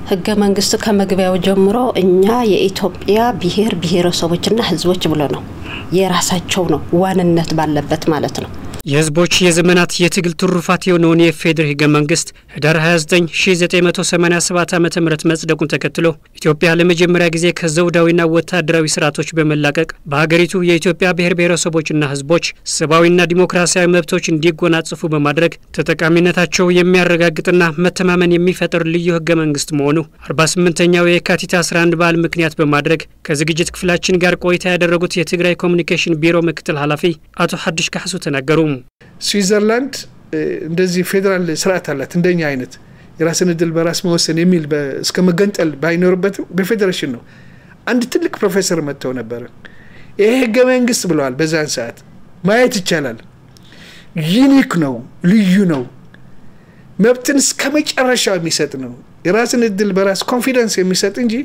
ህገ መንግስቱ ከመግቢያው ጀምሮ እኛ የኢትዮጵያ ብሔር ብሔረሰቦችና ህዝቦች ብሎ ነው የራሳቸው ነው ዋንነት ባለበት ማለት ነው። የህዝቦች የዘመናት የትግል ትሩፋት የሆነውን የኢፌዴሪ ህገ መንግስት ህዳር 29 1987 ዓ ም መጽደቁን ተከትሎ ኢትዮጵያ ለመጀመሪያ ጊዜ ከዘውዳዊና ወታደራዊ ስርዓቶች በመላቀቅ በሀገሪቱ የኢትዮጵያ ብሔር ብሔረሰቦችና ህዝቦች ሰብአዊና ዲሞክራሲያዊ መብቶች እንዲጎናጽፉ በማድረግ ተጠቃሚነታቸው የሚያረጋግጥና መተማመን የሚፈጥር ልዩ ህገ መንግስት መሆኑ 48ኛው የካቲት 11 በዓል ምክንያት በማድረግ ከዝግጅት ክፍላችን ጋር ቆይታ ያደረጉት የትግራይ ኮሚኒኬሽን ቢሮ ምክትል ኃላፊ አቶ ሀዱሽ ካሕሱ ተናገሩ። ስዊዘርላንድ እንደዚህ ፌዴራል ስርዓት አላት እንደኛ አይነት የራስን እድል በራስ መወሰን የሚል እስከ መገንጠል ባይኖርበትም በፌዴሬሽን ነው። አንድ ትልቅ ፕሮፌሰር መጥተው ነበረ። ይሄ ህገ መንግስት ብለዋል። በዛን ሰዓት ማየት ይቻላል። ዩኒክ ነው፣ ልዩ ነው። መብትን እስከ መጨረሻው የሚሰጥ ነው። የራስን እድል በራስ ኮንፊደንስ የሚሰጥ እንጂ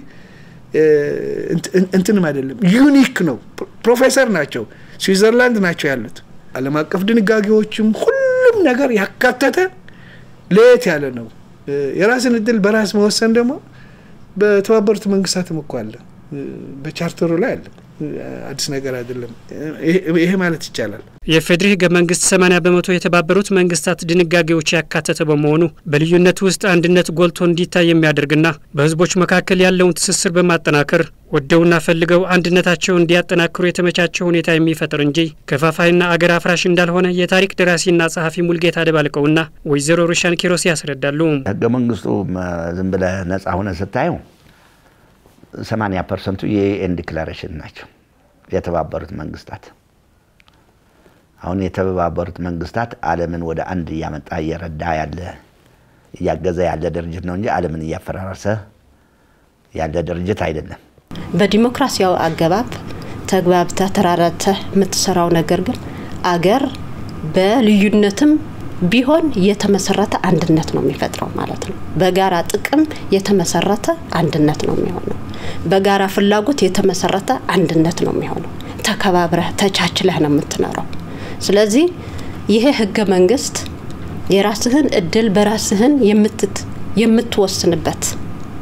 እንትንም አይደለም። ዩኒክ ነው። ፕሮፌሰር ናቸው፣ ስዊዘርላንድ ናቸው ያሉት። ዓለም አቀፍ ድንጋጌዎችም ሁሉም ነገር ያካተተ ለየት ያለ ነው። የራስን እድል በራስ መወሰን ደግሞ በተባበሩት መንግስታትም እኮ አለ፣ በቻርተሩ ላይ አለ። አዲስ ነገር አይደለም። ይሄ ማለት ይቻላል። የፌዴሪ ህገ መንግስት 80 በመቶ የተባበሩት መንግስታት ድንጋጌዎች ያካተተ በመሆኑ በልዩነት ውስጥ አንድነት ጎልቶ እንዲታይ የሚያደርግና በህዝቦች መካከል ያለውን ትስስር በማጠናከር ወደውና ፈልገው አንድነታቸው እንዲያጠናክሩ የተመቻቸው ሁኔታ የሚፈጥር እንጂ ከፋፋይና አገር አፍራሽ እንዳልሆነ የታሪክ ደራሲና ጸሐፊ ሙልጌታ ደባልቀውና ወይዘሮ ሩሻን ኪሮስ ያስረዳሉ። ህገ መንግስቱ ዝም ብለህ ነጻ ሆነ ስታየው 80 ፐርሰንቱ የዩኤን ዲክላሬሽን ናቸው። የተባበሩት መንግስታት አሁን የተባበሩት መንግስታት ዓለምን ወደ አንድ እያመጣ እየረዳ ያለ እያገዘ ያለ ድርጅት ነው እንጂ ዓለምን እያፈራረሰ ያለ ድርጅት አይደለም። በዲሞክራሲያዊ አገባብ ተግባብተ ተራራተ የምትሰራው ነገር ግን አገር በልዩነትም ቢሆን የተመሰረተ አንድነት ነው የሚፈጥረው ማለት ነው። በጋራ ጥቅም የተመሰረተ አንድነት ነው የሚሆነው። በጋራ ፍላጎት የተመሰረተ አንድነት ነው የሚሆነው። ተከባብረህ ተቻችለህ ነው የምትኖረው። ስለዚህ ይሄ ህገ መንግስት የራስህን እድል በራስህን የምትወስንበት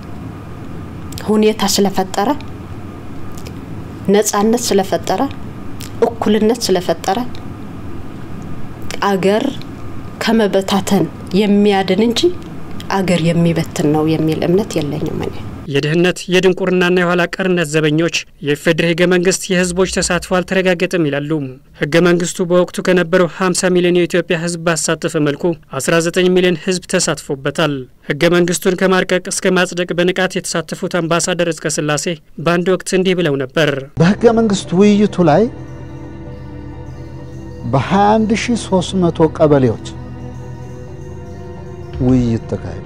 ሁኔታ ስለፈጠረ፣ ነጻነት ስለፈጠረ፣ እኩልነት ስለፈጠረ አገር ከመበታተን የሚያድን እንጂ አገር የሚበትን ነው የሚል እምነት የለኝም እኔ። የድህነት የድንቁርናና የኋላ ቀርነት ዘበኞች የኢፌዴሪ ህገ መንግስት የህዝቦች ተሳትፎ አልተረጋገጠም ይላሉ። ህገ መንግስቱ በወቅቱ ከነበረው 50 ሚሊዮን የኢትዮጵያ ህዝብ ባሳተፈ መልኩ 19 ሚሊዮን ህዝብ ተሳትፎበታል። ህገ መንግስቱን ከማርቀቅ እስከ ማጽደቅ በንቃት የተሳተፉት አምባሳደር እዝቀ ስላሴ በአንድ ወቅት እንዲህ ብለው ነበር። በህገ መንግስት ውይይቱ ላይ በ21300 ቀበሌዎች ውይይት ተካሂዷል።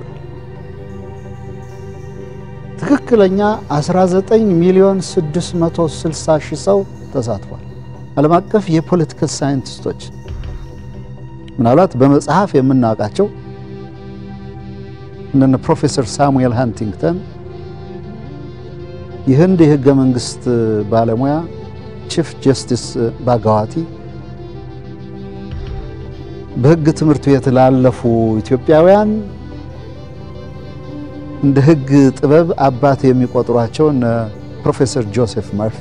ትክክለኛ 19 ሚሊዮን 660 ሺህ ሰው ተሳትፏል። ዓለም አቀፍ የፖለቲካል ሳይንቲስቶች ምናልባት በመጽሐፍ የምናውቃቸው እነ ፕሮፌሰር ሳሙኤል ሃንቲንግተን የህንድ የህገ መንግስት ባለሙያ ቺፍ ጀስቲስ ባጋዋቲ በህግ ትምህርት ቤት ላለፉ ኢትዮጵያውያን እንደ ህግ ጥበብ አባት የሚቆጥሯቸው እነ ፕሮፌሰር ጆሴፍ መርፊ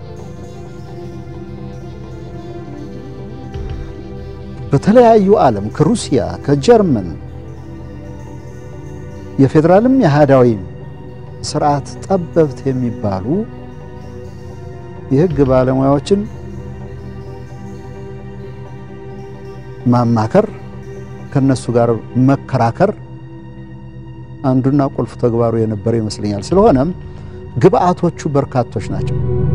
በተለያዩ ዓለም ከሩሲያ ከጀርመን የፌዴራልም የአህዳዊ ስርዓት ጠበብት የሚባሉ የህግ ባለሙያዎችን ማማከር ከነሱ ጋር መከራከር አንዱና ቁልፍ ተግባሩ የነበረ ይመስለኛል። ስለሆነም ግብአቶቹ በርካቶች ናቸው።